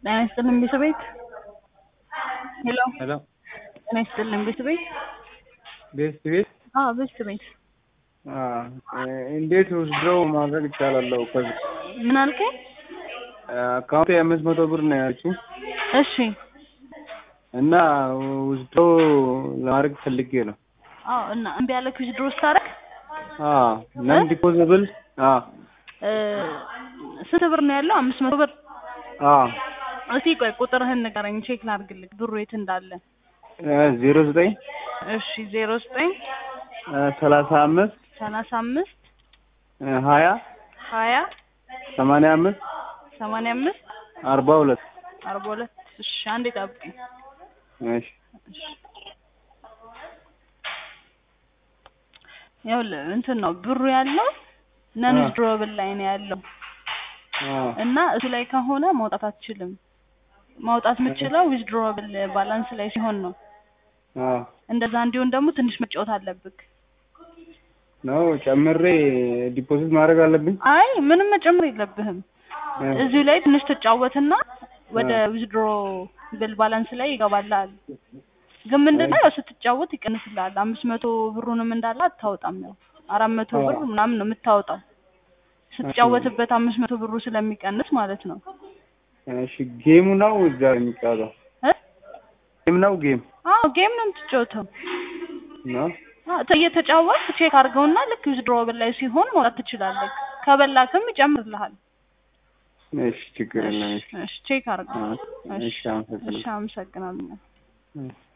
ጤና ይስጥልን ቤተቤት ሄሎ ሄሎ ጤና ይስጥልን ቤተቤት ቤት ቤት አዎ ቤተቤት እንዴት ውስድረው ማድረግ ይቻላለሁ? ከዚህ ምን አልከኝ? አካውንቴ አምስት መቶ ብር ነው ያልችው እሺ እና ውስድሮ ለማድረግ ፈልጌ ነው። አዎ እና እምቢ ያለክ ዊዝድሮ ስታደርግ ነን ዲፖዘብል ስንት ብር ነው ያለው? አምስት መቶ ብር እስቲ ቆይ ቁጥርህን ንገረኝ ቼክ ላድርግልህ ብሩ የት እንዳለ። ዜሮ ዘጠኝ እሺ ዜሮ ዘጠኝ ሰላሳ አምስት ሰላሳ አምስት ሀያ ሀያ ሰማንያ አምስት ሰማንያ አምስት አርባ ሁለት አርባ ሁለት እሺ አንዴ ጠብቀኝ። እሺ እሺ ይኸውልህ እንትን ነው ብሩ ያለው ነን ዊዝድሮብል ላይ ነው ያለው እና እሱ ላይ ከሆነ መውጣት አትችልም። ማውጣት የምትችለው ዊዝድሮብል ባላንስ ላይ ሲሆን ነው። እንደዛ እንዲሆን ደግሞ ትንሽ መጫወት አለብክ። ነው ጨምሬ ዲፖዚት ማድረግ አለብኝ? አይ ምንም መጨመር የለብህም። እዚሁ ላይ ትንሽ ትጫወትና ወደ ዊዝድሮ ብል ባላንስ ላይ ይገባልሃል። ግን ምንድነው ያው ስትጫወት ይቀንስልሃል። አምስት መቶ ብሩንም እንዳለ አታወጣም። ያው አራት መቶ ብር ምናምን ነው የምታወጣው ስትጫወትበት አምስት መቶ ብሩ ስለሚቀንስ ማለት ነው። እሺ ጌሙ ነው እዛ የሚጫወተው? እ ጌም ነው ጌም አዎ ጌም ነው የምትጫወተው። ነው እየተጫወት ቼክ አድርገውና ልክ ዊዝድሮብል ላይ ሲሆን መውጣት ትችላለህ። ከበላክም ይጨምርልሃል። እሺ ችግር የለም። እሺ ቼክ አድርገው። እሺ አመሰግናለሁ። እሺ አመሰግናለሁ።